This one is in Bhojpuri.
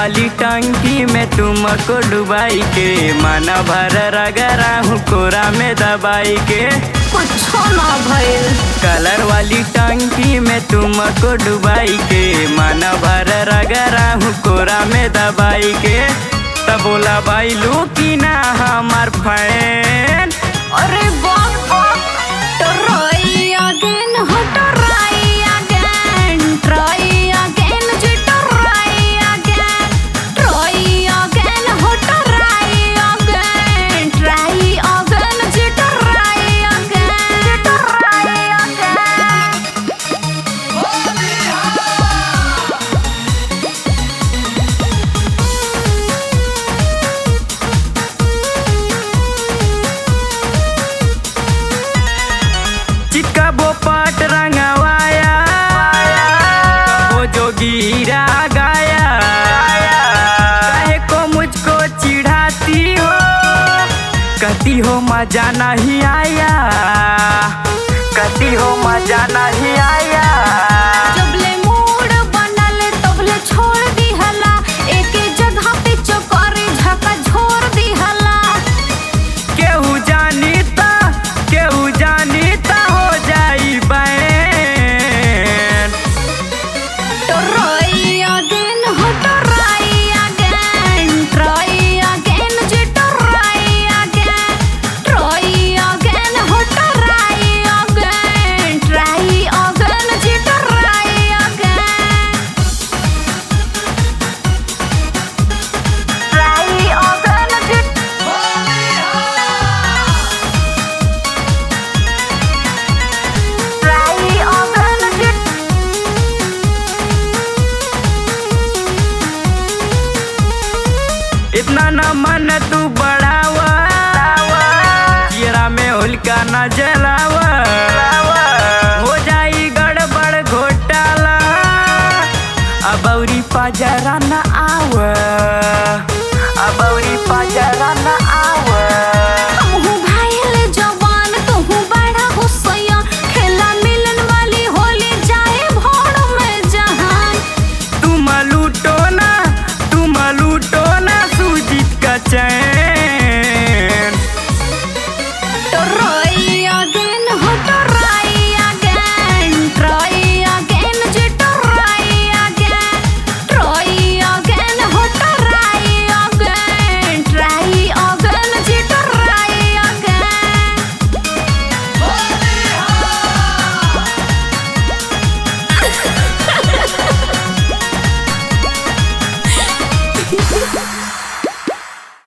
वाली टंकी में तुमको डुबाई के माना भर रगरा हूँ कोरा में दबाई के कुछो ना भइल कलर वाली टंकी में तुमको डुबाई के माना भर रगरा हूँ कोरा में दबाई के तब बोला भाई लू की ना हमार फैन अरे बाप बाप ट्राई अगेन हो ट्राई अगेन ट्राई अगेन जी ट्राई अगेन ट्राई अगेन हो ट्राई अगेन ट्राई अगेन जी ट्राई अगेन ट्राई अगेन चिक्का वो पाट रंगवाया वो जो गिरा गाया काहे को मुझको चिढ़ाती हो कहती हो मजा नहीं आया कहती हो मजा नहीं आया जबले मूड बनल तबले छोड़ दिहला एके जगह पे चौकारी झका झोर दिहला केहू जानी ता केहू जानी ता हो जाई बैन ट्राई अगेन हो ट्राई अगेन ट्राई अगेन जी ट्राई अगेन ट्राई अगेन हो ट्राई अगेन ट्राई अगेन जी ट्राई अगेन ट्राई अगेन जी ट्राई अगेन जी इतना न मन तू बढ़ावा चेहरा में हुलका न जलावा हो जाई गड़बड़ घोटाला अब औरी पजरा